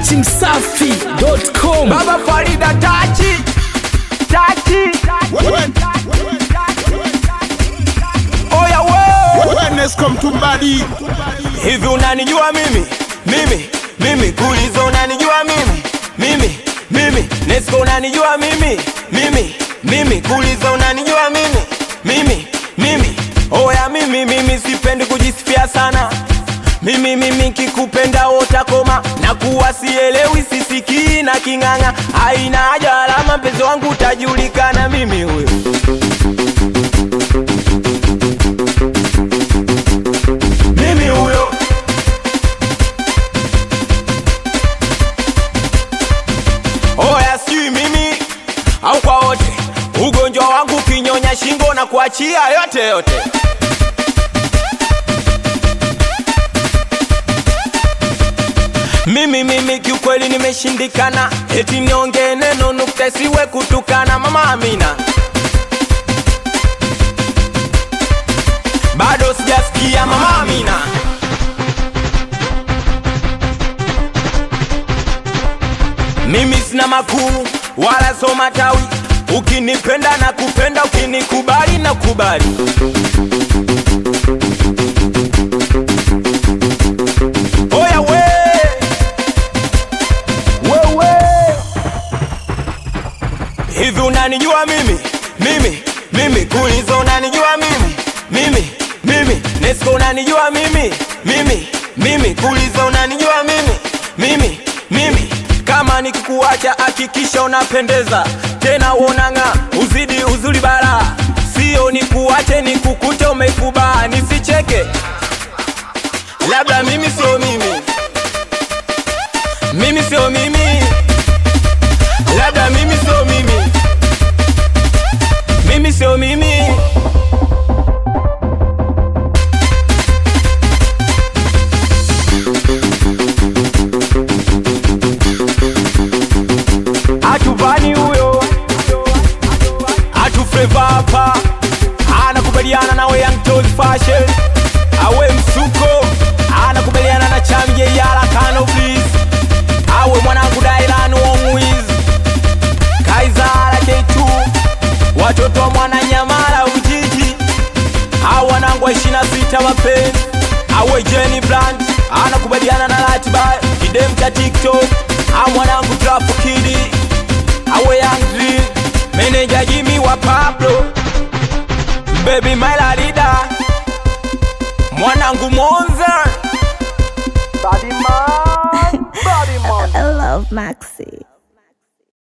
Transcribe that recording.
datimsafi.com Baba Farida tachi tachi oya we Wellness come to body. hivi unanijua mimi mimi mimi kulizo unanijua mimi mimi mimi Nesco unanijua mimi mimi mimi kulizo unanijua mimi mimi mimi oya mimi mimi sipendi kujisifia sana mimi mimi kikupenda utakoma na kuwa sielewi sisikii na king'ang'a haina haja alama mpenzi wangu utajulikana mimi huyo mimi huyo oya sijui mimi au kwa wote ugonjwa wangu kinyonya shingo na kuachia yote yote mimi mimi kiukweli nimeshindikana eti niongee neno nukta isiwe kutukana mama amina bado sijasikia mama amina mimi sina makuu wala so matawi ukinipenda na kupenda ukinikubali na kubali oya we wewe hivi unanijua mimi mimi mimi kulizo unanijua mimi mimi mimi Nesco unanijua mimi mimi mimi kulizo unanijua mimi mimi mimi kama nikikuacha hakikisha unapendeza tena uonanga uzidi uzuri bara sio nikuache nikukute umeikubaa nisicheke labda mimi sio mimi mimi sio mimi labda mimi sio mimi mimi sio mimi atuvani huyo atufreva hapa anakubaliana nawe Young Toys fashion awe msuko anakubaliana na chamje yala kano please awe mwanangu Dailan Wongwiz Kaizara K2 watoto wa mwana Nyamala Ujiji au wanangu wa 26 mapenzi awe Jenny Blunt anakubaliana na ratiba kidem cha TikTok au mwanangu Trafu Kidi awe Young Drill meneja Jimmy wa Pablo baby Malarida mwanangu Monza Body man, body man. I love Maxi.